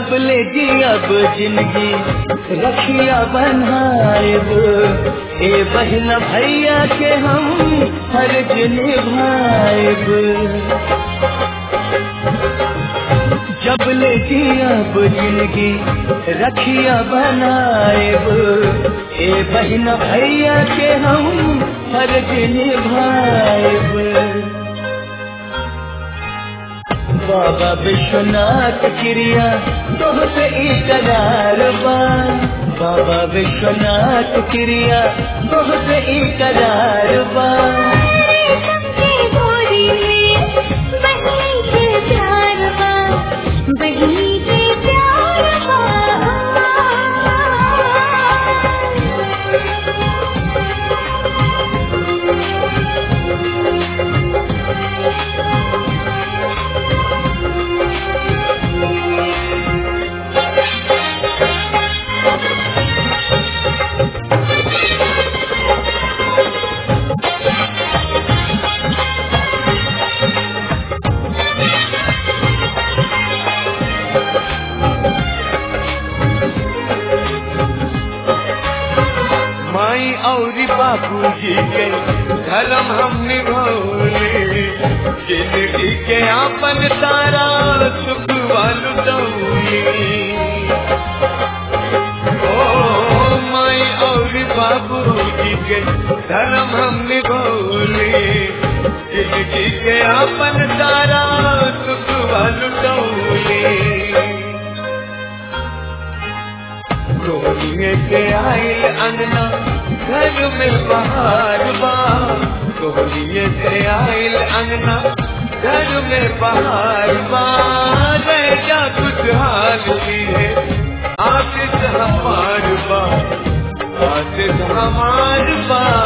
जब ले जी अब जिंदगी रखिया बनाएब ए बहन भैया के हम फर्ज निभाएब जब ले जी अब जिंदगी रखिया बनाएब ए बहन भैया के हम फर्ज निभाएब बाबा विश्वनाथ क्रिया तोहसे इकरार बा बाबा विश्वनाथ क्रिया तोहसे इकरार बा गोरी में बहनी के प्यार बा बहनी के प्यार माई और बाबूजी के धर्म हम निभौले जिंदगी के आपन तारा सुख वालू दौली ओ माई और बाबूजी के धर्म हम निभौले जिंदगी के आपन तारा सुख वालू दौली कोहलिए के आयल अंगना घर में बहार बा कोहलिए से आयल अंगना घर में बहार बा रह जा कुछ हाल भी है आशिक हमार बा आशिक हमार बा